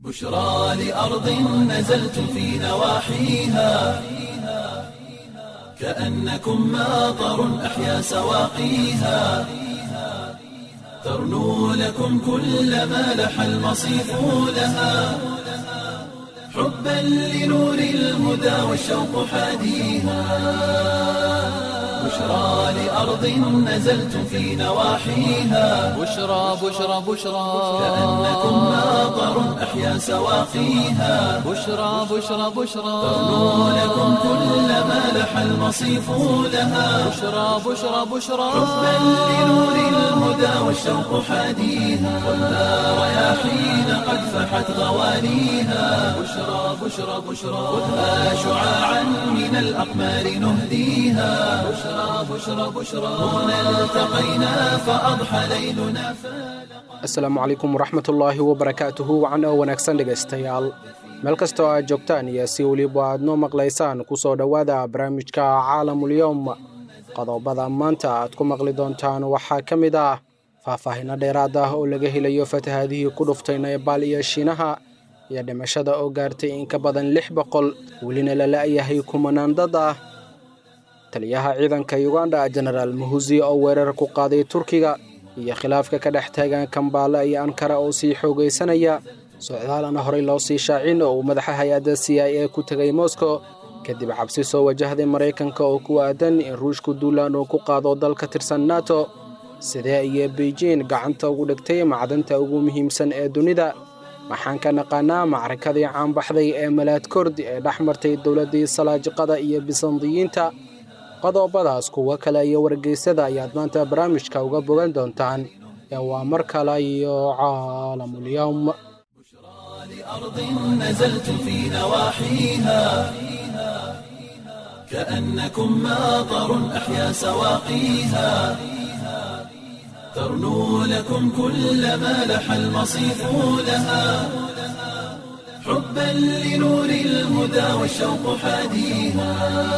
بشرى لأرض نزلت في نواحيها كأنكم ماطر أحيا سواقيها ترنو لكم كل ما لح المصيف لها حبا لنور الهدى والشوق حاديها بشرى لأرض نزلت في نواحيها بشرى بشرى بشرى كأنكم ماطر أحيا سواقيها بشرى بشرى بشرى ترنو لكم كل ما لح المصيف لها بشرى بشرى بشرى حبا لنور الهدى والشوق حاديها والنار رياحين قد فحت غوانيها بشرى بشرى بشرى خذها شعاعا من الأقمار نهديها بشرى بشرى بشرى هنا التقينا فأضحى ليلنا فالقا asalaamu calaykum waraxmatullaahi wabarakaatuhu wacan oo wanaagsan dhegaystayaal meel kastoo aad joogtaan iyo si weliba aad noo maqlaysaan kusoo dhowaada barnaamijka caalamulyowm qodobada maanta aad ku maqli doontaan waxaa ka mid ah faahfaahinno dheeraad ah oo laga helayo fatahaadihii ku dhuftay naybaal iyo shiinaha iyo dhimashada oo gaartay in ka badan lix boqol welina la la'yahay kumanaan dad ah taliyaha ciidanka uganda jenaraal muhusi oo weerar ku qaaday turkiga iyo khilaafka ka dhex taagan kambaala iyo ankara oo sii xoogaysanaya socdaalana horey loo sii shaacin oo uu madaxa hay-adda c i a ku tegay moscow kadib cabsi soo wajahday maraykanka oo ku aadan in ruushku duulaan uu ku qaado dal ka tirsan nato sidee iyo beijing gacanta ugu dhigtay macdanta ugu muhiimsan ee dunida waxaan ka naqaanaa macrakadii caanbaxday ee malaad kordi ee dhex martay dowladdii salaajiqada iyo bisandiyiinta qodobadaas kuwo kale iyo wargeysada ayaad maanta barnaamijka uga bogan doontaan ee waa mar kale iyo caalamulyowm لأرض نزلت في نواحيها كأنكم ماطر أحيا سواقيها ترنو لكم كل ما لح المصيف لها حبا لنور الهدى والشوق حاديها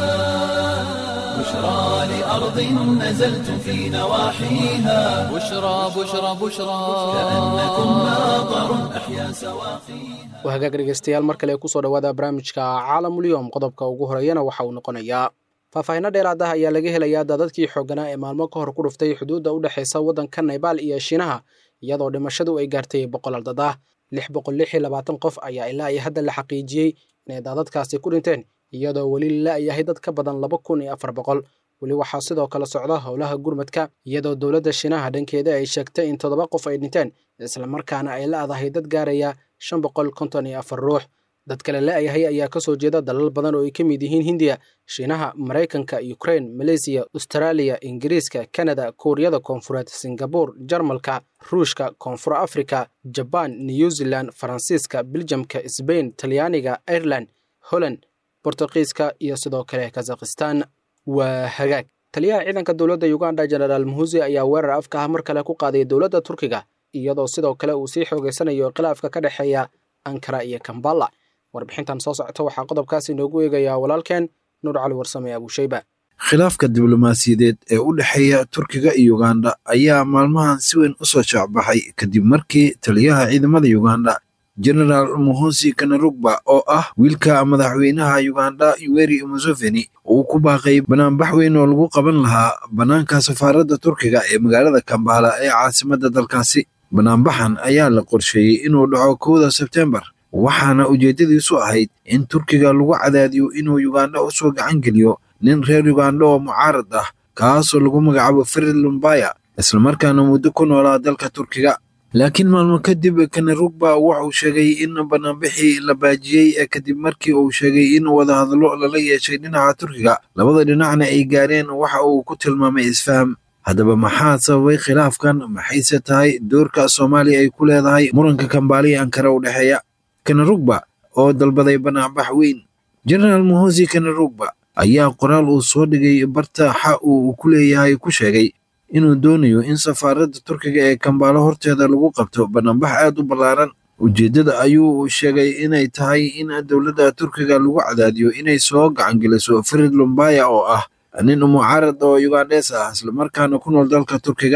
بشرى لأرض نزلت في نواحيها بشرى بشرى بشرى كأنكم ماطر أحيا سواقيها waa hagaag dhegeystayaal mar kale kusoo dhowaada barnaamijka caalamulyowm qodobka ugu horeeyana waxa uu noqonayaa faahfaahinno dheeraad ah ayaa laga helayaa daadadkii xoogganaa ee maalmo ka hor ku dhuftay xuduudda u dhexaysa waddanka naybaal iyo shiinaha iyadoo dhimashadu ay gaartay boqolal dad ah lix boqol lix iyo labaatan qof ayaa ilaa iyo hadda la xaqiijiyey inay daadadkaasi ku dhinteen iyadoo weli la la'yahay dad ka badan laba kun iyo afar boqol weli waxaa sidoo kale socda howlaha gurmadka iyadoo dowladda shiinaha dhankeeda ay sheegtay in toddoba qof ay dhinteen islamarkaana ay la'dahay dad gaaraya shan boqol konton iyo afar ruux dad kale la'yahay ayaa ka soo jeeda dalal badan oo ay ka mid yihiin hindiya shiinaha maraykanka ukrain maleysiya austraaliya ingiriiska kanada kuuriyada koonfureed singabuur jarmalka ruushka koonfur afrika jabaan new zealand faransiiska biljamka sbain talyaaniga ireland holland bortuqiiska iyo sidoo kale kazakhistan waa hagaag taliyaha ciidanka dowladda uganda jenaraal muhusi ayaa weerar afka ah mar kale ku qaaday dowladda turkiga iyadoo sidoo kale uu sii xoogeysanayo khilaafka ka dhexeeya ankara iyo kambala warbixintan soo socota waxaa qodobkaas inoogu eegayaa walaalkeen nuur cali warsame abuushayba khilaafka diblomaasiyadeed ee u dhexeeya turkiga iyo uganda ayaa maalmahan si weyn u soo shaacbaxay kadib markii taliyaha ciidamada uganda jenaraal muhosi kanarugba oo ah wiilka madaxweynaha uganda yoweri museveni uu ku baaqay banaanbax weyn oo lagu qaban lahaa bannaanka safaaradda turkiga ee magaalada kambala ee caasimadda dalkaasi banaanbaxan ayaa la qorsheeyey inuu dhaco kowda sebtembar waxaana ujeeddadiisu ahayd in turkiga lagu cadaadiyo inuu uganda u soo gacan geliyo nin reer uganda oo mucaarad ah kaasoo lagu magacaabo ferid lumbaya islamarkaana muddo ku noolaa dalka turkiga laakiin maalmo kadib kanarugba wuxuu sheegay in banaanbixii la baajiyey ee kadib markii uu sheegay in wadahadallo lala yeeshay dhinaca turkiga labada dhinacna ay gaareen waxa uu ku tilmaamay isfaham haddaba maxaa sababay khilaafkan maxayse tahay doorka soomaaliya ay ku leedahay muranka kambaaliya ankara u dhexeeya kanarugba oo dalbaday banaanbax weyn jenaraal muhosi kanarugba ayaa qoraal uu soo dhigay barta xa uu ku leeyahay ku sheegay inuu doonayo in safaaradda turkiga ee kambaalo horteeda lagu qabto banaanbax aad u ballaaran ujeeddada ayuu sheegay inay tahay in dowladda turkiga lagu cadaadiyo inay soo gacangeliso farid lumbaya oo ah nin mucaarad oo ugandhes ah islamarkaana ku nool dalka turkiga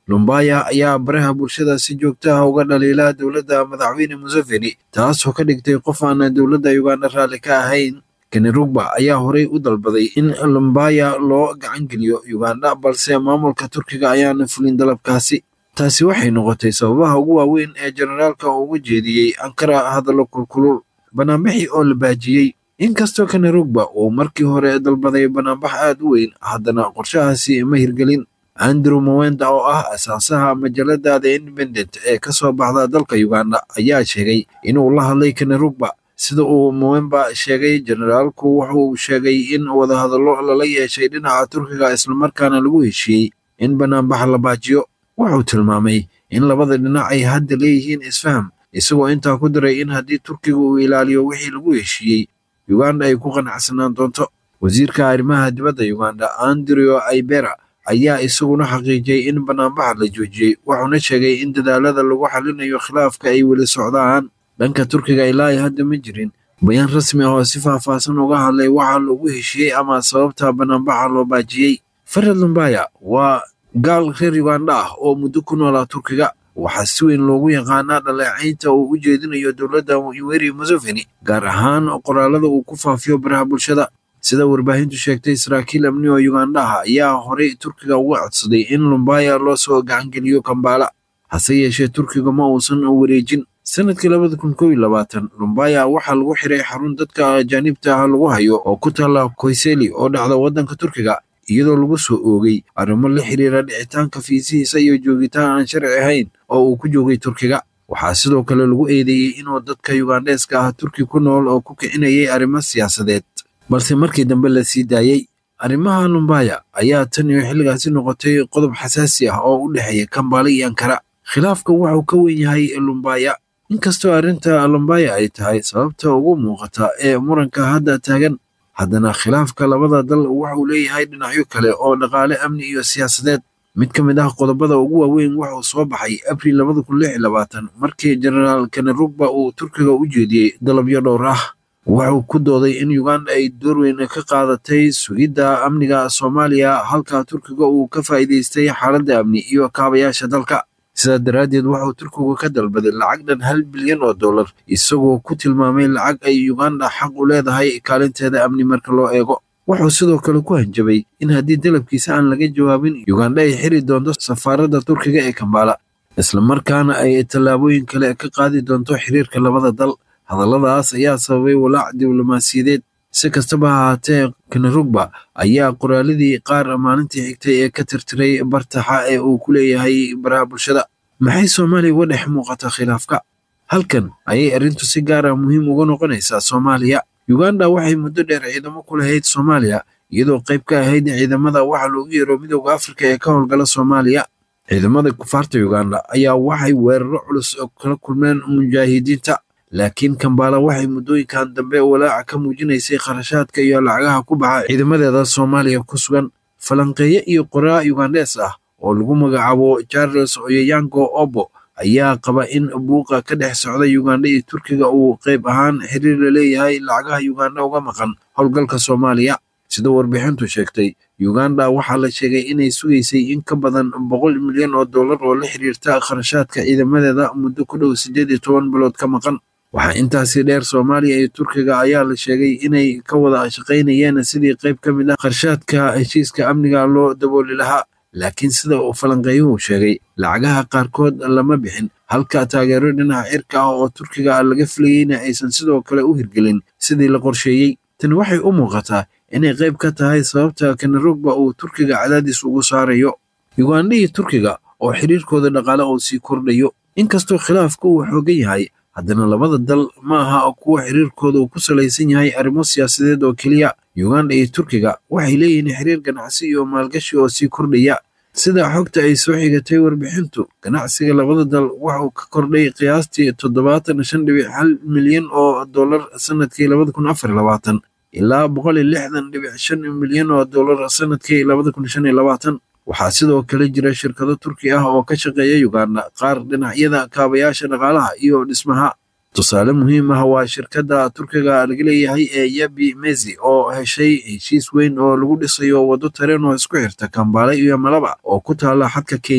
lumbaya ayaa baraha bulshada si joogto ah uga dhaliila dowladda madaxweyne museveni taasoo ka dhigtay qof aan dowladda uganda raalli ka ahayn kenirugba ayaa horey u dalbaday in lumbaya loo gacan geliyo uganda balse maamulka turkiga ayaana fulin dalabkaasi taasi waxay noqotay sababaha ugu waaweyn ee generaalka ugu jeediyey ankara hadallo kulkulul banaanbixii oo la baajiyey inkastoo kenirugba uu markii hore dalbaday banaanbax aad u weyn haddana qorshahaasi ma hirgelin andrew mowenda oo ah asaasaha majalada the independent ee ka soo baxda dalka uganda ayaa sheegay inuu la hadlay kenirugba sida uu mowemba sheegay generaalku wuxuu sheegay in wadahadallo lala yeeshay dhinaca turkiga islamarkaana lagu heshiiyey in banaanbax la baajiyo wuxuu tilmaamay in labada dhinac ay hadda leeyihiin isfaham isagoo intaa ku daray in haddii turkiga uu ilaaliyo wixii lagu heshiiyey uganda ay ku qanacsanaan doonto wasiirka arrimaha dibadda uganda andrew aibera ayaa isaguna xaqiijiyey in banaanbaxa la joojiyey wuxuuna sheegay in dadaalada lagu xalinayo khilaafka ay weli socdaan dhanka turkiga ilaa ay hadda ma jirin bayaan rasmi ah oo si faahfaahsan uga hadlay waxa lagu heshiiyey ama sababta banaanbaxa loo baajiyey farad lumbaya waa gaal reer uganda ah oo muddo ku noolaa turkiga waxaa si weyn loogu yaqaanaa dhaleecaynta uu u jeedinayo dowladda yoweri museveni gaar ahaan qoraalada uu ku faafiyo baraha bulshada sida warbaahintu sheegtay saraakiil amni oo yugandaha ayaa horey turkiga uga codsaday in lumbaya loo soo gacangeliyo kambaala hase yeeshee turkiga ma uusan wareejin sanadkii labada kun kow iyo labaatan lumbaya waxaa lagu xiray xarun dadka ajaanibta ah lagu hayo oo ku taalla koyseli oo dhacda waddanka turkiga iyadoo lagu soo oogay arrimo la xiriira dhicitaanka fiisihiisa iyo joogitaan aan sharci ahayn oo uu ku joogay turkiga waxaa sidoo kale lagu eedeeyey inuu dadka yugandheeska ah turki ku nool oo ku kicinayay arrimo siyaasadeed balse markii dambe la sii daayey arrimaha lumbaya ayaa tan iyo xilligaasi noqotay qodob xasaasi ah oo u dhexeeya kambaale iyo ankara khilaafka wuxuu ka wen yahay lumbaya inkastoo arrinta lumbaya ay tahay sababta ugu muuqata ee muranka hadda taagan haddana khilaafka labada dal wuxuu leeyahay dhinacyo kale oo dhaqaale amni iyo siyaasadeed mid ka mid ah qodobada ugu waaweyn wuxuu soo baxay abriil labada kun lix iyo labaatan markii genaraal kenarugba uu turkiga u jeediyey dalabyo dhowr ah wuxuu ku dooday in uganda ay door weyn ka qaadatay sugidda amniga soomaaliya halka turkiga uu ka faa'iidaystay xaaladda amni iyo kaabayaasha dalka sidaa daraaddeed wuxuu turkigu ka dalbaday lacag dhan hal bilyan oo dollar isagoo ku tilmaamay lacag ay uganda xaq u leedahay kaalinteeda amni marka loo eego wuxuu sidoo kale ku hanjabay in haddii dalabkiisa aan laga jawaabin uganda ay xiri doonto safaaradda turkiga ee kambaala islamarkaana ay tallaabooyin kale ka qaadi doonto xiriirka labada dal hadalladaas ayaa sababay walaac diblomaasiyadeed si kastaba ha ahaatee kenarugba ayaa qoraaladii qaar maalintii xigtay ee ka tirtiray bartaxa ee uu ku leeyahay baraha bulshada maxay soomaaliya uga dhex muuqata khilaafka halkan ayay arrintu si gaar ah muhiim uga noqonaysaa soomaaliya uganda waxay muddo dheer ciidamo ku lahayd soomaaliya iyadoo qayb ka ahayd ciidamada waxa loogu yeero midooda afrika ee ka howlgala soomaaliya ciidamada kufaarta uganda ayaa waxay weeraro culus kala kulmeen mujaahidiinta laakiin kambaala waxay muddooyinkan dambe walaaca ka muujinaysay kharashaadka iyo lacagaha ku baxa ciidamadeeda soomaaliya ku sugan falanqeeye iyo qoraa ugandhees ah oo lagu magacaabo charles oyoyango obo ayaa qaba in buuqa ka dhex socda uganda iyo turkiga uu qayb ahaan xiriir la leeyahay lacagaha uganda uga maqan howlgalka soomaaliya sida warbixintu sheegtay uganda waxaa la sheegay inay sugaysay in ka badan boqol milyan oo dollar oo la xiriirta kharashaadka ciidamadeeda muddo ku dhow siddeed iyo toban bilood ka maqan waxaa intaasi dheer soomaaliya iyo turkiga ayaa la sheegay inay ka wada shaqaynayeen sidii qayb ka mid ah kharshaadka heshiiska amniga loo dabooli lahaa laakiin sida uu falanqeeyuhu sheegay lacagaha qaarkood lama bixin halka taageero dhinaca cirka ah oo turkiga laga filayeyna aysan sidoo kale u hirgelin sidii la qorsheeyey tani waxay u muuqataa inay qayb ka tahay sababta kenarugba uu turkiga cadaadis ugu saarayo uganda iyo turkiga oo xiriirkooda dhaqaale uu sii kordhayo inkastoo khilaafku uu xoogan yahay haddana labada dal ma aha kuwa xiriirkooda uu ku salaysan yahay arrimo siyaasadeed oo keliya uganda iyo turkiga waxay leeyihiin xiriir ganacsi iyo maalgashi oo sii kordhaya sida xogta ay soo xigatay warbixintu ganacsiga labada dal wuxuu ka kordhay qiyaastii toddobaatan shan dhibic hal milyan oo dollar sanadkii labada kun afar labaatan ilaa boqol iyo lixdan dhibic shan milyan oo dollar sanadkii labada kun shan iyo labaatan waxaa sidoo kale jira shirkado turki ah oo ka shaqeeya uganda qaar dhinacyada kaabayaasha dhaqaalaha iyo dhismaha tusaale muhiim ah waa shirkadda turkiga laga leeyahay ee yabi mezi oo heshay heshiis weyn oo lagu dhisayo waddo tareen oo isku xirta kambaale iyo malaba oo ku taala xadka kenya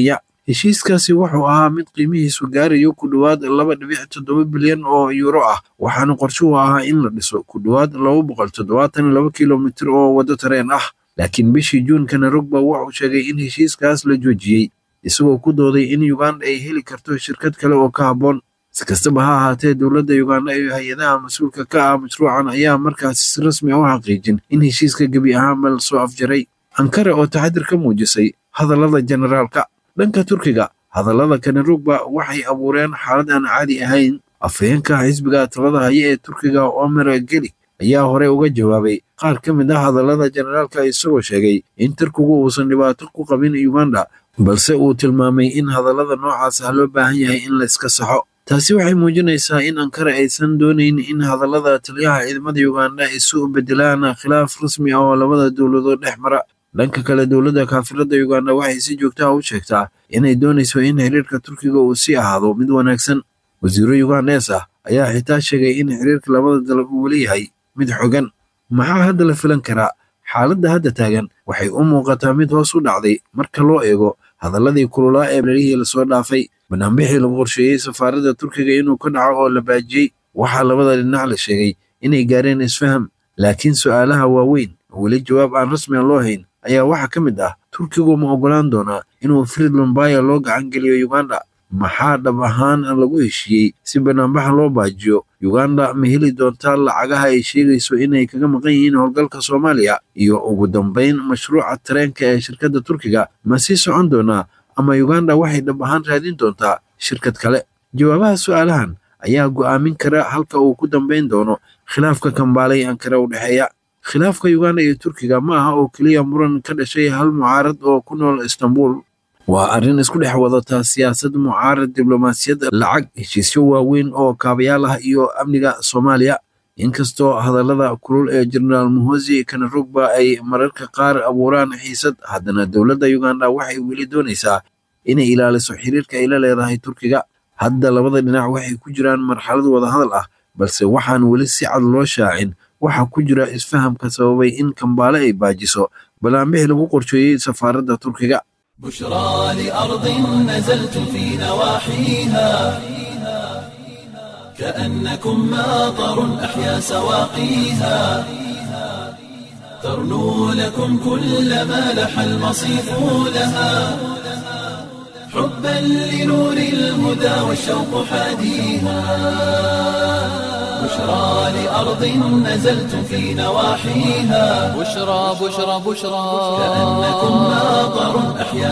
heshiiskaasi wuxuu ahaa mid qiimihiisu gaarayo ku dhowaad laba dhibic toddoba bilyan oo yuuro ah waxaana qorshuhu ahaa in la dhiso ku dhowaad laba boqol toddobaatan laba kilomitir oo waddo tareen ah laakiin bishii juun kanarugba wuxuu sheegay in heshiiskaas la joojiyey isagoo ku dooday in uganda ay heli karto shirkad kale oo ka habboon si kastaba ha ahaatee dowladda uganda iyo hay-adaha mas-uulka ka ah mashruucan ayaa markaasi si rasmi ah u xaqiijin in heshiiska gebi ahaanba la soo afjaray ankara oo taxadir ka muujisay hadallada generaalka dhanka turkiga hadallada kanarugba waxay abuureen xaalad aan caadi ahayn afhayeenka xisbiga talada haya ee turkiga omer geli ayaa hore uga jawaabay qaar ka mid ah hadallada generaalka isagoo sheegay in turkigu uusan dhibaato ku qabin uganda balse uu tilmaamay in hadallada noocaas ah loo baahan yahay in la iska saxo taasi waxay muujinaysaa in ankara aysan doonayn in hadallada taliyaha ciidamada uganda isu bedelaan khilaaf rasmi ah oo labada dowladood dhex mara dhanka kale dowladda kaafirada uganda waxay si joogta ah u sheegtaa inay doonayso in xiriirka turkiga uu sii ahaado mid wanaagsan wasiiro yugandes ah ayaa xitaa sheegay in xiriirka labada dal uu weli yahay mid xogan maxaa hadda la filan karaa xaaladda hadda taagan waxay u muuqataa mid hoos u dhacday marka loo eego hadalladii kululaa ee berihii lasoo dhaafay banaanbixii lagu qorsheeyey safaaradda turkiga inuu ka dhaco oo la baajiyey waxaa labada dhinac la sheegay inay gaareen isfaham laakiin su'aalaha waaweyn oo weli jawaab aan rasmian loo hayn ayaa waxaa ka mid ah turkigu ma oggolaan doonaa inuu frid lombaya loo gacan geliyo uganda maxaa dhab ahaan lagu heshiiyey si banaanbaxa loo baajiyo uganda ma heli doontaa lacagaha ay sheegayso inay kaga maqan yihiin howlgalka soomaaliya iyo ugu dambayn mashruuca tareenka ee shirkadda turkiga ma sii socon doonaa ama uganda waxay dhab ahaan raadin doontaa shirkad kale jawaabaha su'aalahan ayaa go'aamin kara halka uu ku dambayn doono khilaafka kambaalay ankara u dhexeeya khilaafka uganda iyo turkiga ma aha oo keliya muran ka dhashay hal mucaarad oo ku nool istanbul waa arrin isku dhex wadataa siyaasad mucaarad diblomaasiyad lacag heshiisyo waaweyn oo kaabayaal ah iyo amniga soomaaliya inkastoo hadallada kulul ee jenaraal muhosi kanarugba ay mararka qaar abuuraan xiisad haddana dowladda uganda waxay weli doonaysaa inay ilaaliso xiriirka ay la leedahay turkiga hadda labada dhinac waxay ku jiraan marxalad wadahadal ah balse waxaan weli si cad loo shaacin waxaa ku jira isfahamka sababay in kambaale ay baajiso balaanbixi lagu qorsheeyey safaaradda turkiga بشرى لأرض نزلت في نواحيها كأنكم ماطر أحيا سواقيها ترنو لكم كل ما لح المصيف لها حبا لنور الهدى والشوق حاديها بشرى لأرض نزلت في نواحيها بشرى بشرى بشرى كأنكم ماطر أحيا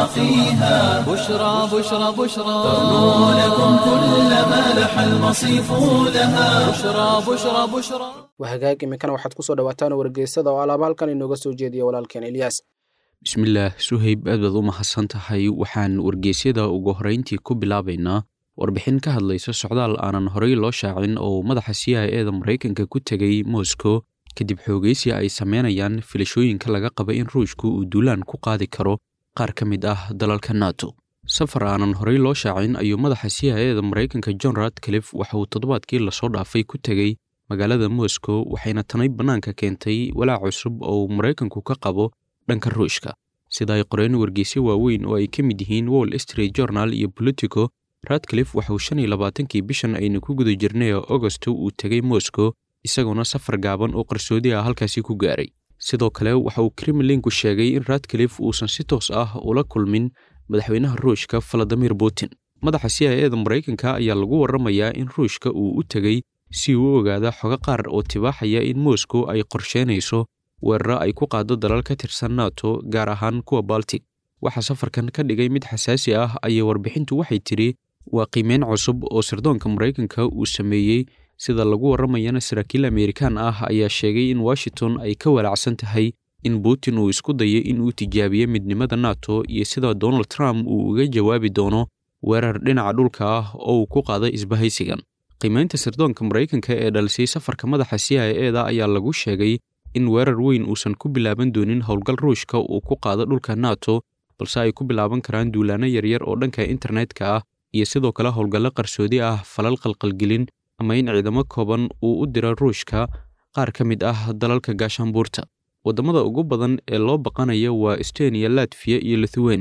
سواقيها بشرى بشرى بشرى ترنو لكم كل ما لح المصيف لها بشرى بشرى بشرى wahagaag iminkana waxaad ku soo dhawaataan wargeysada oo alaaba halkan inooga soo jeediya walaalkeen elyaas bismillaah suhayb aad baad u mahadsan tahay waxaan wargeysyada ugu horrayntii ku bilaabaynaa warbixin ka hadlaysa socdaal aanan horey loo shaacin oo madaxa c i e da maraykanka ku tegay moscow kadib xoogaysi ay sameynayaan filashooyinka laga qaba in ruushku uu duulaan ku qaadi karo qaar ka mid ah dalalka nato safar aanan horey loo shaacin ayuu madaxa c i e da maraykanka john radcliffe waxa uu toddobaadkii lasoo dhaafay ku tegey magaalada moscow waxayna tanay bannaanka keentay walaac cusub oo uu maraykanku ka qabo dhanka ruushka sida ay qoreen wargeysyo waaweyn oo ay ka mid yihiin wall street journal iyo politico radcliffe waxauu shan iyo labaatankii bishan aynu ku guda jirnay oo agosto uu tegay moscow isagoona safar gaaban oo qarsoodi ah halkaasi ku gaaray sidoo kale waxa uu kremlinku sheegay in radcliffe uusan si toos ah ula kulmin madaxweynaha ruushka valadimir putin madaxa c i e da maraykanka ayaa lagu warramayaa in ruushka uu u tegey si uu u ogaada xogo qaar oo tibaaxaya in moscow ay qorsheynayso weeraro ay ku qaado dalal ka tirsan nato gaar ahaan kuwa baltic waxaa safarkan ka dhigay mid xasaasi ah ayay warbixintu waxay tidhi waa qiimeyn cusub oo sirdoonka maraykanka uu sameeyey sida lagu warramayana saraakiil amerikaan ah ayaa sheegay in washington ay ka walaacsan tahay in putin uu isku dayo in uu tijaabiyo midnimada nato iyo sida donald trump uu uga jawaabi doono weerar dhinaca dhulka ah oo uu ku qaaday isbahaysigan qiimeynta sirdoonka maraykanka ee dhalisay safarka madaxa c i e da ayaa lagu sheegay in weerar weyn uusan ku bilaaban doonin howlgal ruushka uu ku qaado dhulka nato balse ay ku bilaaban karaan duulaano yaryar oo dhanka internetka ah iyo sidoo kale howlgallo qarsoodi ah falal qalqalgelin ama in ciidamo kooban uu u diro ruushka qaar ka mid ah dalalka gaashaanbuurta waddamada ugu badan ee loo baqanayo waa estoniya latfiya iyo lithuania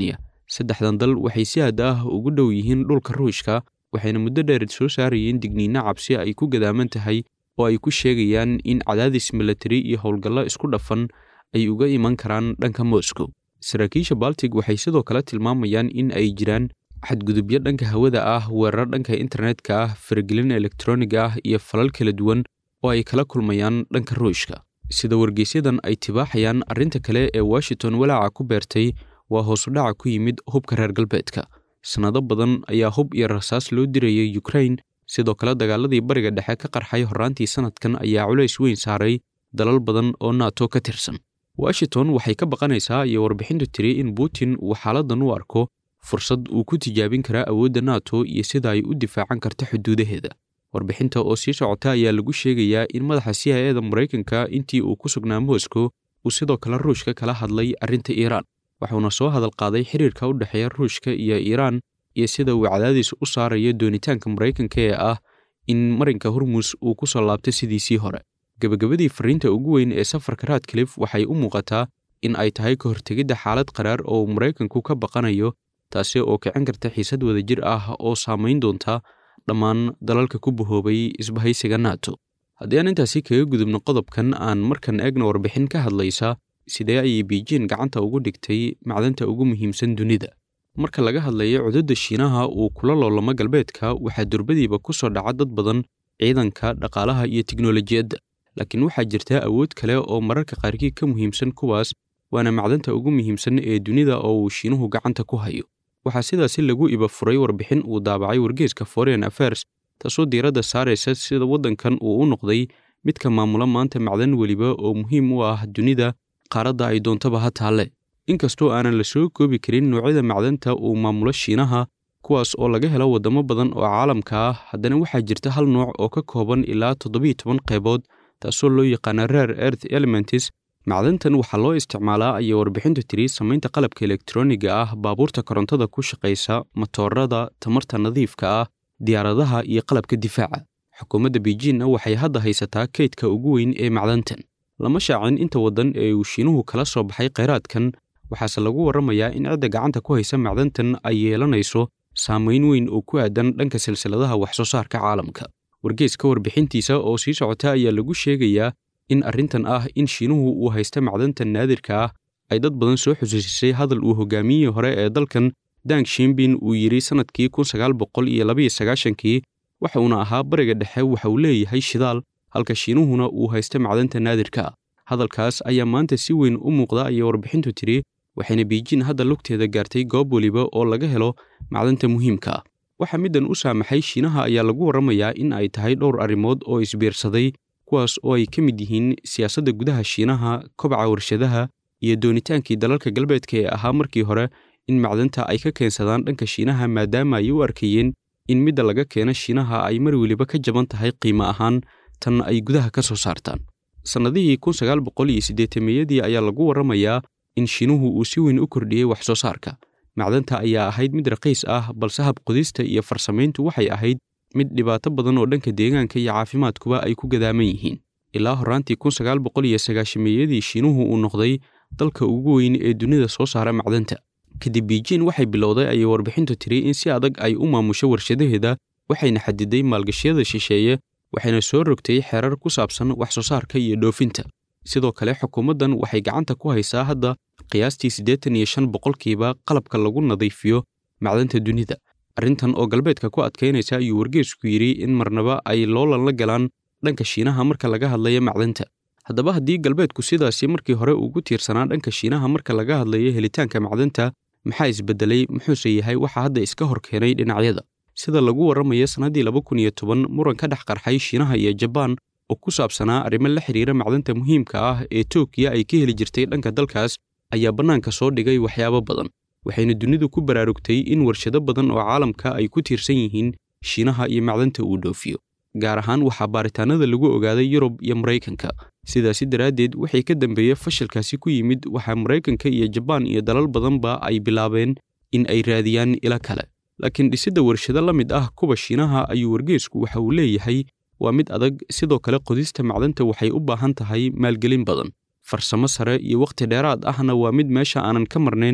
saddexdan dal waxay si aad ah ugu dhow yihiin dhulka ruushka waxayna muddo dheer soo saarayeen digniino cabsi ay ku gadaaman tahay oo ay ku sheegayaan in cadaadis milatari iyo howlgallo isku dhafan ay uga iman karaan dhanka moscow saraakiisha baltig waxay sidoo kale tilmaamayaan in ay jiraan xadgudubyo dhanka hawada ah weerar dhanka internetka ah faragelin elektroniga ah iyo falal kala duwan oo ay kala kulmayaan dhanka ruushka sida wargeysyadan ay tibaaxayaan arrinta kale ee washington walaaca ku beertay waa hoosudhaca ku yimid hubka reer galbeedka sannado badan ayaa hub iyo rasaas loo dirayay ukrain sidoo kale dagaaladii bariga dhexe ka qarxay horraantii sannadkan ayaa culays weyn saaray dalal badan oo nato ka tirsan washington waxay ka baqanaysaa iyo warbixintu tiri in putin uu xaaladdan u arko fursad uu ku tijaabin karaa awoodda nato iyo sida ay u difaacan karta xuduudaheeda warbixinta oo sii socota ayaa lagu sheegayaa in madaxa c i eda maraykanka intii uu ku sugnaa moscow uu sidoo kale ruushka kala hadlay arrinta iiraan wuxuuna soo hadal qaaday xiriirka u dhexeeya ruushka iyo iiraan iyo sida uu cadaadis u saarayo doonitaanka maraykanka ee ah in marinka hormus uu ku soo laabto sidiisii hore gebagabadii fariinta ugu weyn ee safarka radcliffe waxay u muuqataa in ay tahay ka hortegidda xaalad qaraar oo maraykanku ka baqanayo taasi oo kicin karta xiisad wadajir ah oo saamayn doonta dhammaan dalalka ku bahoobay isbahaysiga nato haddii aan intaasi kaga gudubno qodobkan aan markan eegna warbixin ka hadlaysa sidee ayay biijin gacanta ugu dhigtay macdanta ugu muhiimsan dunida marka laga hadlayo cududda shiinaha uu kula loolamo galbeedka waxaa durbadiiba ku soo dhaca dad badan ciidanka dhaqaalaha iyo tiknolojiyadda laakiin waxaa jirta awood kale oo mararka qaarkii ka muhiimsan kuwaas waana macdanta ugu muhiimsan ee dunida oo uu shiinuhu gacanta ku hayo waxaa sidaasi lagu iba furay warbixin uu daabacay wargeeska foreign affairs taasoo diiradda saaraysa sida waddankan uu u noqday midka maamula maanta macdan weliba oo muhiim u ah dunida qaaradda ay doontaba ha taalle inkastoo aanan la soo koobi karin noocyada macdanta uu maamulo shiinaha kuwaas oo laga helo waddamo badan oo caalamka ah haddana waxaa jirta hal nooc oo ka kooban ilaa toddobiiyo toban qaybood taasoo loo yaqaana rare earth elements macdantan waxaa loo isticmaalaa ayay warbixintu tiri samaynta qalabka elektroniga ah baabuurta korontada ku shaqaysa matoorada tamarta nadiifka ah diyaaradaha iyo qalabka difaaca xukuumadda beijinna waxay hadda haysataa kaydka ugu weyn ee macdantan lama shaacin inta waddan ee uu shiinuhu kala soo baxay khayraadkan waxaase lagu warramayaa in cidda gacanta ku haysa macdantan ay yeelanayso saamayn weyn oo ku aadan dhanka silsiladaha wax soo saarka caalamka wargeeska warbixintiisa oo sii socota ayaa lagu sheegayaa in arrintan ah in shiinuhu uu haysta macdantan naadirka ah ay dad badan soo xusuusisay hadal uu hogaamiyihii hore ee dalkan dang shimbin uu yidhi sannadkii kun sagaal boqol iyo labaiyo sagaashankii waxa uuna ahaa bariga dhexe waxa uu leeyahay shidaal halka shiinuhuna uu haysta macdanta naadirka ah hadalkaas ayaa maanta si weyn u muuqda ayay warbixintu tidhi waxayna biijin hadda lugteeda gaartay goob weliba oo laga helo macdanta muhiimka ah waxaa middan u saamaxay shiinaha ayaa lagu warramayaa in ay tahay dhowr arrimood oo isbiirsaday kuwaas oo ay ka mid yihiin siyaasadda gudaha shiinaha kobaca warshadaha iyo doonitaankii dalalka galbeedka ee ahaa markii hore in macdanta ay ka keensadaan dhanka shiinaha maadaama ay u arkayeen in midda laga keeno shiinaha ay mar weliba ka jaban tahay qiimo ahaan tan ay gudaha ka soo saartaan sannadihii kun sagaal boqol iyo siddeetameeyadii ayaa lagu warramayaa in shiinuhu uu si weyn u kordhiyey wax soo saarka macdanta ayaa ahayd mid raqiis ah balse habqodista iyo farsamayntu waxay ahayd mid dhibaato badan oo dhanka deegaanka iyo caafimaadkuba ay ku gadaaman yihiin ilaa horraantii kun sagaal boqol iyo sagaashameeyadii shiinuhu uu noqday dalka ugu weyn ee dunida soo saara macdanta kadib biijin waxay bilowday ayay warbixintu tiri in si adag ay u maamusho warshadaheeda waxayna xadiday maalgashiyada shisheeye waxayna soo rogtay xeerar ku saabsan wax soo saarka iyo dhoofinta sidoo kale xukuumaddan waxay gacanta ku haysaa hadda qiyaastii siddeetan iyo shan boqolkiiba qalabka lagu nadiifiyo macdanta dunida arrintan oo galbeedka ku adkaynaysa ayuu wargeesku yidhi in marnaba ay loolan la galaan dhanka shiinaha marka laga hadlayo macdanta haddaba haddii galbeedku sidaasi markii hore ugu tiirsanaa dhanka shiinaha marka laga hadlayo helitaanka macdanta maxaa isbedelay muxuuse yahay waxa hadda iska hor keenay dhinacyada sida lagu warramayo sannaddii laba kun iyo toban muran ka dhex qarxay shiinaha iyo jabaan oo ku saabsanaa arrimo la xidhiira macdanta muhiimka ah ee tookiya ay ka heli jirtay dhanka dalkaas ayaa bannaanka soo dhigay waxyaabo badan waxayna dunidu ku baraarugtay in warshado badan oo caalamka ay ku tiirsan yihiin shiinaha iyo macdanta uu dhoofiyo gaar ahaan waxaa baaritaanada lagu ogaaday yurub iyo maraykanka sidaasi daraaddeed waxay ka dambeeye fashilkaasi ku yimid waxaa maraykanka iyo jabaan iyo dalal badanba ay bilaabeen in ay raadiyaan ilo kale laakiin dhisidda warshado la mid ah kuwa shiinaha ayuu wargeesku waxa uu leeyahay waa mid adag sidoo kale qodista macdanta waxay u baahan tahay maalgelin badan farsamo sare iyo wakhti dheeraad ahna waa mid meesha aanan ka marnayn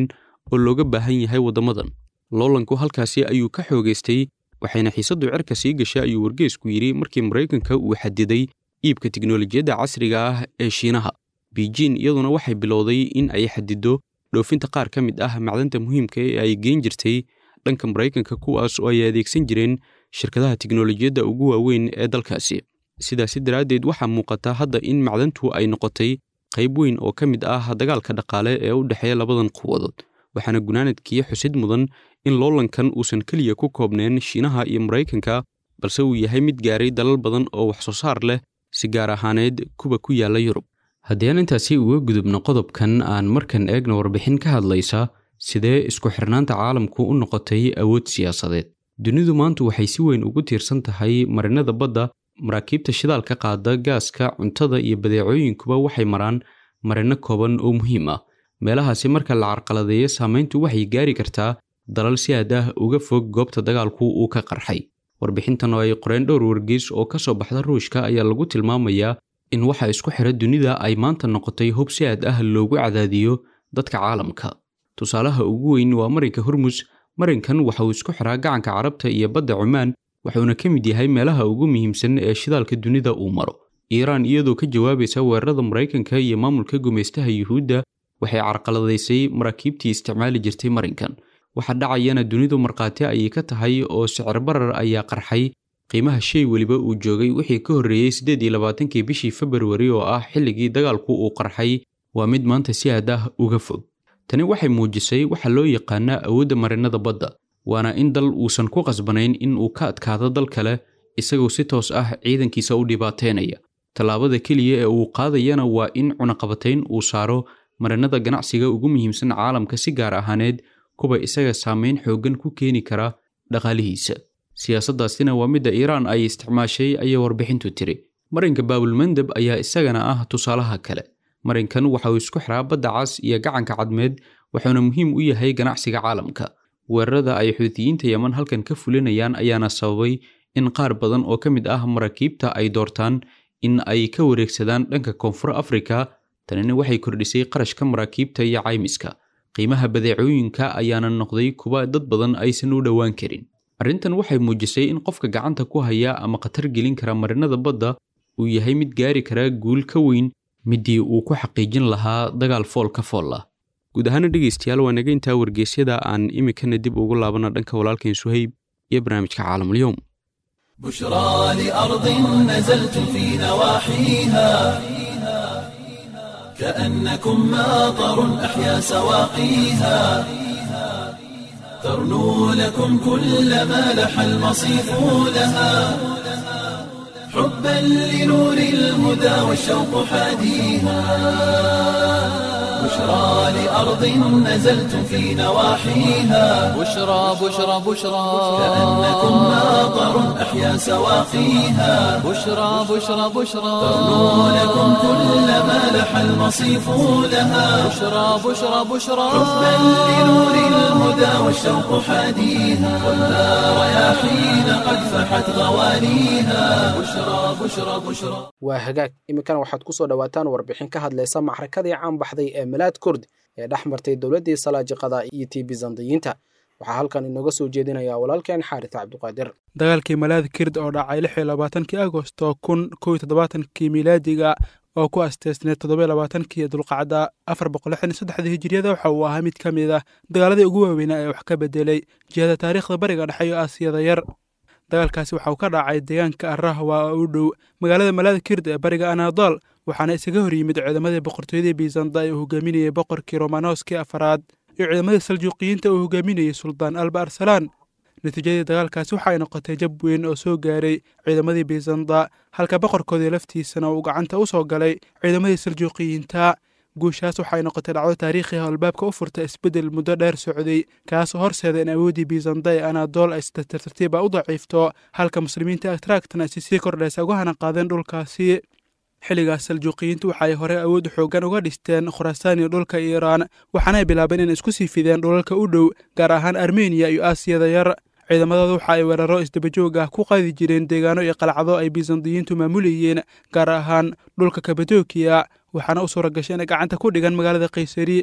oo looga baahan yahay waddamadan loolanku halkaasi ayuu ka xoogaystay waxayna xiisaddu cirka sii gashay ayuu wargeysku yidhi markii maraykanka uu xadiday iibka tiknolojiyadda casriga ah ee shiinaha beijin iyaduna waxay bilowday in ay xadido dhoofinta qaar ka mid ah macdanta muhiimka ee ay geen jirtay dhanka maraykanka kuwaas oo ay adeegsan jireen shirkadaha tiknolojiyadda ugu waaweyn ee dalkaasi sidaasi daraaddeed waxaa muuqata hadda in macdantu ay noqotay qayb weyn oo ka mid ah dagaalka dhaqaale ee u dhexeeya labadan quwadood waxaana gunaanadkii xusid mudan in loolankan uusan keliya ku koobneen shiinaha iyo maraykanka balse uu yahay mid gaaray dalal badan oo wax soo saar leh si gaar ahaaneed kuwa ku yaalla yurub haddii aan intaasi uga gudubno qodobkan aan markan eegna warbixin ka hadlaysa sidee isku xirnaanta caalamku u noqotay awood siyaasadeed dunidu maanta waxay si weyn ugu tiirsan tahay marinada badda maraakiibta shidaalka qaada gaaska cuntada iyo badeecooyinkuba waxay maraan marino kooban oo muhiim ah meelahaasi marka la carqaladeeyo saamayntu waxay gaari kartaa dalal si aad ah uga fog goobta dagaalku uu ka qarxay warbixintan oo ay qoreen dhowr wargeys oo ka soo baxda ruushka ayaa lagu tilmaamayaa in waxa isku xira dunida ay maanta noqotay hub si aad ah loogu cadaadiyo dadka caalamka tusaalaha ugu weyn waa marinka hormus marinkan waxa uu isku xiraa gacanka carabta iyo badda cumaan wuxuuna ka mid yahay meelaha ugu muhiimsan ee shidaalka dunida uu maro iiraan iyadoo ka jawaabaysa weerarada maraykanka iyo maamulka gumaystaha yuhuudda waxay carqaladaysay maraakiibtii isticmaali jirtay marinkan waxa dhacayana dunidu markhaati ayay ka tahay oo sicir barar ayaa qarxay qiimaha shay weliba uu joogay wixii ka horreeyey siddeed iyo labaatankii bishii februari oo ah xilligii dagaalku uu qarxay waa mid maanta si aad ah uga fog tani waxay muujisay waxa loo yaqaanaa awoodda marinada badda waana in dal uusan ku qasbanayn in uu ka adkaado dal kale isagoo si toos ah ciidankiisa u dhibaateynaya tallaabada keliya ee uu qaadayana waa in cunaqabatayn uu saaro marinada ganacsiga ugu muhiimsan caalamka si gaar ahaaneed kuwa isaga saamayn xooggan ku keeni kara dhaqaalihiisa siyaasaddaasina waa midda iiraan ay isticmaashay ayay warbixintu tiri marinka baabulmandeb ayaa isagana ah tusaalaha kale marinkan waxa uu isku xiraa badda cas iyo gacanka cadmeed wuxuuna muhiim u yahay ganacsiga caalamka weerarada ay xuutiyiinta yeman halkan ka fulinayaan ayaana sababay in qaar badan oo ka mid ah maraakiibta ay doortaan in ay ka wareegsadaan dhanka koonfur afrika tanina waxay kordhisay qarashka maraakiibta iyo caymiska qiimaha badeecooyinka ayaana noqday kuwa dad badan aysan u dhowaan karin arrintan waxay muujisay in qofka gacanta ku haya ama khatar gelin kara marinada badda uu yahay mid gaari kara guul ka weyn midii uu ku xaqiijin lahaa dagaal fool ka fool ah guud ahaana dhegaystayaal waa naga intaa wargeysyada aan iminkana dib ugu laabana dhanka walaalkeen suhayb iyo barnaamijka caalamulyoom بشرى لأرض نزلت في نواحيها كأنكم ماطر أحيا سواقيها ترنو لكم كل ما لح المصيف لها حبا لنور الهدى والشوق حاديها بشرى لأرض نزلت في نواحيها بشرى بشرى بشرى كأنكم ماطر أحيا سواقيها بشرى بشرى بشرى ترنو لكم كل ما لح المصيف لها بشرى بشرى بشرى حبا لنور الهدى والشوق حاديها والنار رياحين قد فحت غوانيها بشرى بشرى بشرى waa hagaag iminkana waxaad ku soo dhowaataan warbixin ka hadlaysa maxrakadii caan baxday ee milaad kurd ee dhex martay dowladdii salaajiqada iyo tii bizandiyiinta waxaa halkan inooga soo jeedinaya walaalkeen xaaris cabduqaadir dagaalkii malaad kird oo dhacay lix iyo labaatankii agosto kun kow iyo toddobaatankii miilaadiga oo ku asteysneed toddoba iyo labaatankii dulqacda afar boqol lixdan iyo saddexdii hijiriyada waxa uu ahaa mid ka mid ah dagaaladii ugu waaweynaa ee wax ka bedelay jihada taariikhda bariga dhexe iyo aasiyada yar dagaalkaasi waxa uu ka dhacay deegaanka arrahwa oo u dhow magaalada malaad kird ee bariga anadol waxaana isaga hor yimid ciidamadii boqortooyadii bizanda ee uu hogaaminayay boqorkii romanoskii afaraad iyo ciidamadii saljuuqiyiinta uu hogaaminayay suldaan alba arsalaan natiijadii dagaalkaasi waxa ay noqotay jab weyn oo soo gaaray ciidamadii bizanda halka boqorkoodii laftiisana uu gacanta u soo galay ciidamadii saljuuqiyiinta guushaas waxay noqotay dhacdo taariikhi ah oo albaabka u furta isbeddel muddo dheer socday kaasoo horseeda in awooddii bizanda ee anadool ay si tartartiiba u daciifto halka muslimiinta atraktana ay si sii kordhaysa uga hana qaadeen dhulkaasi xilligaas saljuuqiyiintu waxay hore awood xoogan uga dhisteen khurasaan iyo dhulka iiraan waxaana ay bilaabeen inay isku sii fideen dhulalka u dhow gaar ahaan armeniya iyo aasiyada yar ciidamadooda waxa ay weeraro isdabajoog ah ku qaadi jireen deegaano iyo qalcado ay bizandiyiintu maamulayeen gaar ahaan dhulka kabadokiya waxaana u suura gashay inay gacanta ku dhigan magaalada kaysari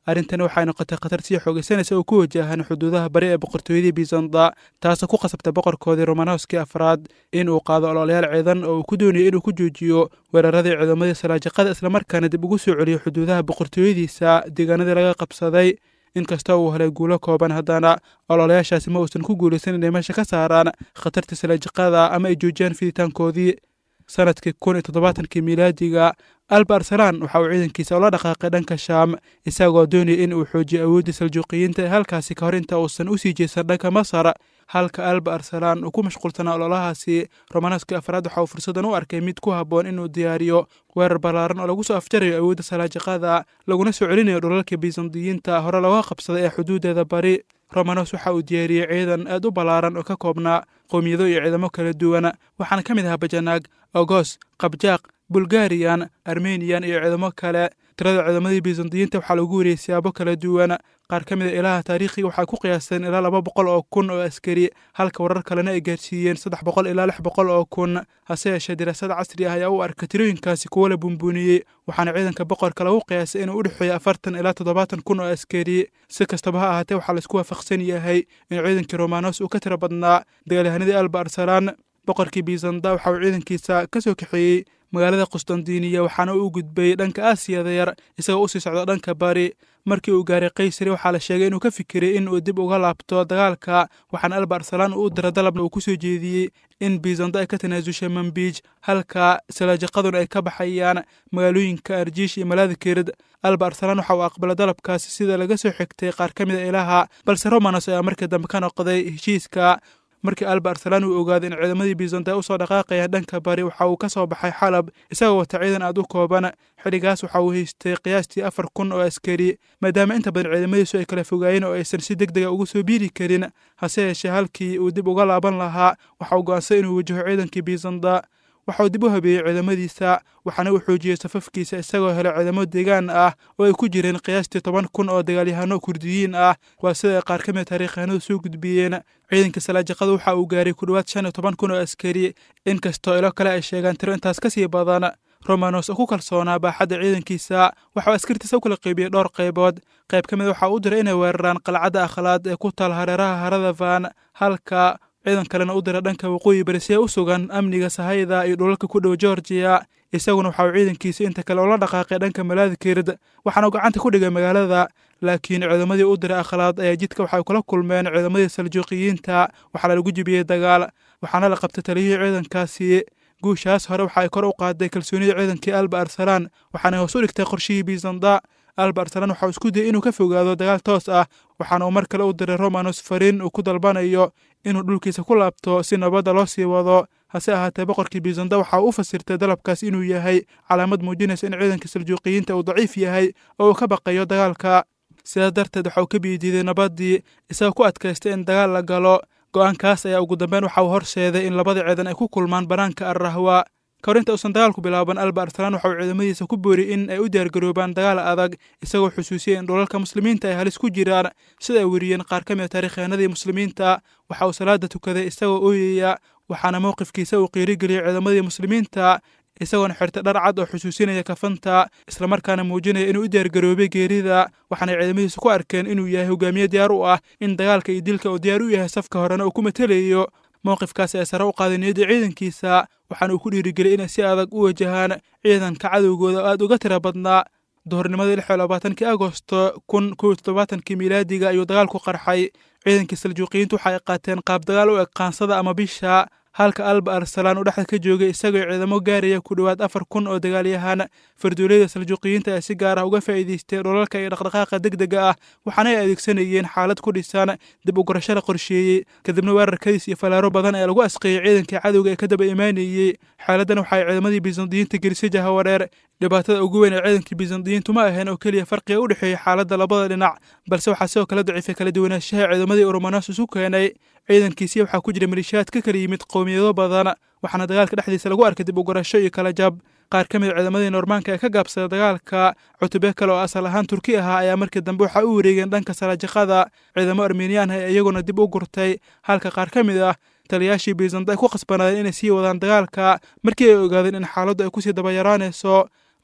arrintani waxay noqotay khatar sii xoogaysanaysa oo ku wajahan xuduudaha bari ee boqortooyadii bizanda taasoo ku qasabtay boqorkoodii romanowskii afraad in uu qaado ololayaal ciidan oo uu ku doonayay inuu ku joojiyo weeraradii ciidamadii salaajiqada islamarkaana dib ugu soo celiyo xuduudaha boqortooyadiisa deegaanadii laga qabsaday inkastoo uu helay guulo kooban haddana ololayaashaasi ma uusan ku guulaysan inay meesha ka saaraan khatartii salaajiqada ama ay joojiyaan fiditaankoodii sanadkii kun iyo toddobaatankii miilaadiga alba arsalaan waxa uu ciidankiisa ula dhaqaaqay dhanka shaam isagoo doonaya in uu xoojiyo awooddii saljuuqiyiinta ee halkaasi ka hor inta uusan u sii jeesan dhanka masar halka alba arsalaan uu ku mashquulsanaa ololahaasi romanaskii afraad waxa uu fursadan u arkay mid ku habboon inuu diyaariyo weerar ballaaran oo lagu soo afjarayo awoodda salaajiqada laguna soo celinayo dhulalka bizandiyiinta hore looga qabsaday ee xuduudeeda bari romanos waxa uu diyaariyey ciidan aad u ballaaran oo ka koobnaa qowmiyado iyo ciidamo kala duwan waxaana ka mid ahaa bajanaag ogos qabjaaq bulgariyan armeniyan iyo ciidamo kale tirada ciidamadii bizandiyiinta waxaa lagu wariyey siyaabo kala duwan qaar ka mid a ilaha taariikhiga waxay ku qiyaasteen ilaa laba boqol oo kun oo askari halka warar kalena ay gaarsiiyeen saddex boqol ilaa lix boqol oo kun hase yeeshee diraasad casri ah ayaa u arka tirooyinkaasi kuwo la buunbuuniyey waxaana ciidanka boqorka lagu qiyaasay inuu u dhexeeyo afartan ilaa toddobaatan kun oo askari si kastaba ha ahaatee waxaa laisku waafaqsan yahay in ciidankii romanos uu ka tiro badnaa dagaalyahanadii alba arsalaan boqorkii bizanda waxa uu ciidankiisa ka soo kaxeeyey magaalada qustandiniya waxaana uu gudbay dhanka aasiyada yar isagoo usii socda dhanka bari markii uu gaaray kaysari waxaa la sheegay inuu ka fikiray in uu dib uga laabto dagaalka waxaana alba arsalaan uu u dira dalabna uu ku soo jeediyey in bizanda ay ka tanaasushay mambiij halka salaajiqaduna ay ka baxayaan magaalooyinka arjiish iyo malaadikirid alba arsalaan waxa uu aqbalay dalabkaasi sida laga soo xigtay qaar ka mid a ilaha balse romanos ayaa markii dambe ka noqday heshiiska markii alba arsalaan uu ogaaday in ciidamadii bizanta ay usoo dhaqaaqayaan dhanka bari waxa uu ka soo baxay xalab isagoo wata ciidan aad u kooban xilligaas waxa uu haystay qiyaastii afar kun oo askari maadaama inta badan ciidamadiisu ay kala fogaayeen oo aysan si deg dega ugu soo biiri karin hase yeeshee halkii uu dib uga laaban lahaa waxa uu go'ansay inuu wajaho ciidankii bizanda waxa uu dib u habeeyey ciidamadiisa waxaana uu xoojiyey safafkiisa isagoo helay ciidamo deegaan ah oo ay ku jireen qiyaastii toban kun oo dagaalyahano kurdiyiin ah waa sida ay qaar ka mid taariikyahanadu soo gudbiyeen ciidanka salaajiqada waxa uu gaaray ku dhowaad shan iyo toban kun oo askari inkastoo ilo kale ay sheegaan tiro intaas ka sii badan romanos oo ku kalsoonaa baaxadda ciidankiisa waxauu askartiisa u kala qeybiyey dhowr qaybood qayb ka mid waxa uu diray inay weeraraan qalcadda akhlaad ee ku taal hareeraha harada van halka ciidan kalena u dira dhanka waqooyi bari si ay u sugan amniga sahayda iyo dhulalka ku dhow georgiya isaguna waxa uu ciidankiisa inta kale ula dhaqaaqay dhanka malaadikirid waxaana uu gacanta ku dhigay magaalada laakiin ciidamadii u diray akhlaad ayaa jidka waxay kula kulmeen ciidamadii saljuuqiyiinta waxaana lagu jibiyey dagaal waxaana la qabtay taliyihii ciidankaasi guushaas hore waxa ay kor u qaaday kalsoonida ciidankii alba arsalaan waxaana hoos u dhigtay qorshihii bizanda alba arsalaan waxa uu isku dayay inuu ka fogaado dagaal toos ah waxaana uu mar kale u diray romanos fariin uu ku dalbanayo inuu dhulkiisa ku laabto si nabadda loo sii wado hase ahaatee boqorkii bizanda waxa uu u fasirtay dalabkaas inuu yahay calaamad muujinaysa in ciidanka saljuuqiyiinta uu daciif yahay oo uu ka baqayo dagaalka sidaas darteed waxa uu ka biidiiday nabaddii isagoo ku adkaystay in dagaal la galo go'aankaas ayaa ugu dambeyn waxa uu horseeday in labada ciidan ay ku kulmaan bannaanka arrahwa ka hor inta uusan dagaalku bilaaban alba arsalaan waxa uu ciidamadiisa ku booriyey in ay u diyaargaroobaan dagaal adag isagoo xusuusiyey in dhulalka muslimiinta ay halis ku jiraan sida ay weriyeen qaar ka mid a taariikyahanadii muslimiinta waxa uu salaada tukaday isagoo ooyaya waxaana mowqifkiisa uu qiirigeliyey ciidamadii muslimiinta isagoona xirtay dhar cad oo xusuusinaya kafanta islamarkaana muujinaya inuu u diyaargaroobay geerida waxaanay ciidamadiisu ku arkeen inuu yahay hogaamiye diyaar u ah in dagaalka iyo dilka uu diyaar u yahay safka horena uu ku matelayo mowqifkaas ee sare u qaaday niyadda ciidankiisa waxaana uu ku dhiirigeliyey inay si adag u wajahaan ciidanka cadowgooda oo aad uga tira badnaa duhurnimadii lix iyo labaatankii agosto kun kow iyo toddobaatankii miilaadiga ayuu dagaalku qarxay ciidankii saljuuqiyiintu waxa ay qaateen qaab dagaal u eg qaansada ama bisha halka alba arsalaan uu dhexda ka joogay isagoo ciidamo gaaraya ku dhowaad afar kun oo dagaalyahaan farduulayada saljuuqiyiinta ayaa si gaar ah uga faa'iidaystay dhulalka iyo dhaqdhaqaaqa deg dega ah waxaana ay adeegsanayeen xaalad ku dhisan dib u gurasho la qorsheeyey kadibna weerarkadiis iyo falaaro badan ayaa lagu asqeeyey ciidankii cadowga ee ka daba imaanayey xaaladdan waxa ay ciidamadii bizandiyiinta gelisay jahawareer dhibaatada ugu weyn ee ciidankii bizandiyiintu ma ahayn oo keliya farqiga u dhexeeya xaaladda labada dhinac balse waxaa sidoo kale daciifay kala duwanaanshaha ciidamadii urumanos isu keenay ciidankiisii waxaa ku jira malishaad ka kala yimid qowmiyado badan waxaana dagaalka dhexdiisa lagu arkay dib u gurasho iyo kala jab qaar ka mid ciidamadii noormaanka ee ka gaabsada dagaalka cutube kale oo asal ahaan turki ahaa ayaa markii dambe waxaa u wareegeen dhanka salaajiqada ciidamo armeniyan ah ee iyaguna dib u gurtay halka qaar ka mid ah taliyaashii bizanda ay ku khasbanaadeen inay sii wadaan dagaalka markii ay ogaadeen in xaaladdu ay kusii daba yaraanayso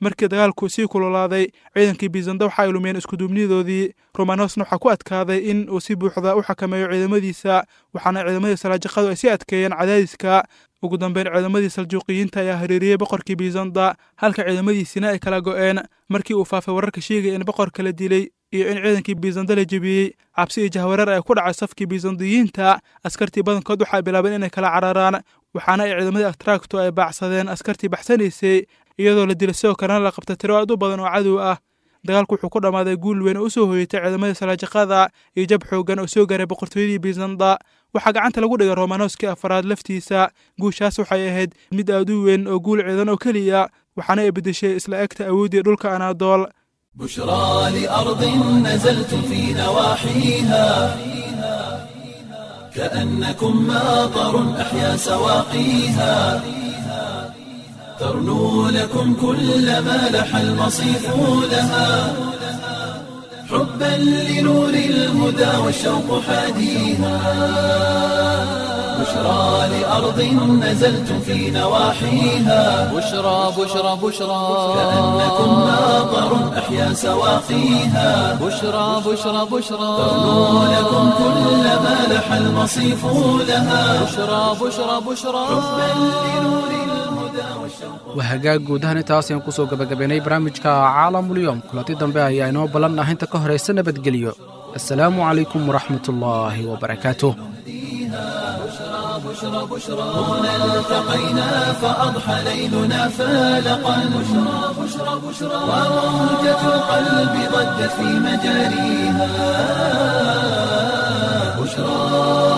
markii dagaalku sii kululaaday ciidankii bizanda waxa ay lumiyeen iskuduubnidoodii romanosna waxaa ku adkaaday in uu si buuxda u xakameeyo ciidamadiisa waxaana ciidamadii salaajaqadu ay sii adkeeyeen cadaadiska ugu dambeyn ciidamadii saljuuqiyiinta ayaa hareeriyey boqorkii bizanda halka ciidamadiisina ay kala go'een markii uu faafay wararka sheegaya in boqorka la dilay iyo in ciidankii bizanda la jebiyey cabsi iyo jahwareer ay ku dhacay safkii bizandiyiinta askartii badankood waxay bilaabeen inay kala cararaan waxaana ay ciidamadii atracto ay baacsadeen askartii baxsanaysay iyadoo la dilay sidoo kalena la qabta tiro aad u badan oo cadow ah dagaalku wuxuu ku dhammaaday guul weyn oo u soo hoyatay ciidamadii salaajaqada iyo jab xoogan oo soo gaaray boqortooyadii bizanda waxaa gacanta lagu dhigay romanoskii afaraad laftiisa guushaas waxay ahayd mid aad u weyn oo guul ciidan oo keliya waxaana ay beddeshay isla egta awooddii dhulka anaadool بشرى لأرض نزلتم في نواحيها كأنكم ماطر أحيا سواقيها ترنو لكم كل ما لح المصيف لها حبا لنور الهدى والشوق حاديها بشرى لأرض نزلتم في نواحيها بشرى بشرى بشرى كأنكم ماطر أحيا سواقيها بشرى بشرى بشرى ترنو لكم كل ما لح المصيف لها بشرى بشرى بشرى waa hagaag guud ahaan intaas ayaan kusoo gabagabaynay barnaamijka caalamulyoom kulanti dambe ayaa inoo ballan ah inta ka horaysa nabadgelyo assalaamu calaykum waraxmatullaahi wabarakaatuh هنا التقينا فأضحى ليلنا فالقا بشرى بشرى بشرى وموجة القلب ضجت في مجاريها بشرى